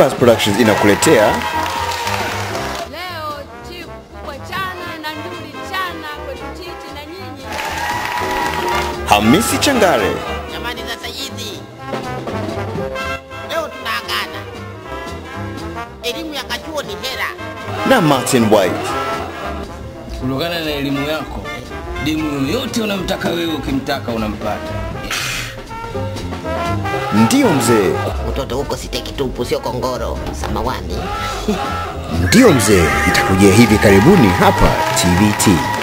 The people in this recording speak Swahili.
Chambers Productions inakuletea Leo chief kubwa chana na nduli chana kwetu titi na nyinyi. Hamisi Changare, Jamani, sasa hizi leo tunaagana. Elimu ya kachuo ni hera. na Martin White. kutokana na elimu yako demu yoyote unamtaka wewe ukimtaka unampata Ndiyo mzee, Mtoto huko siteki tupu, sio kongoro. Samawani. ndiyo mzee, itakujia hivi karibuni hapa TBT.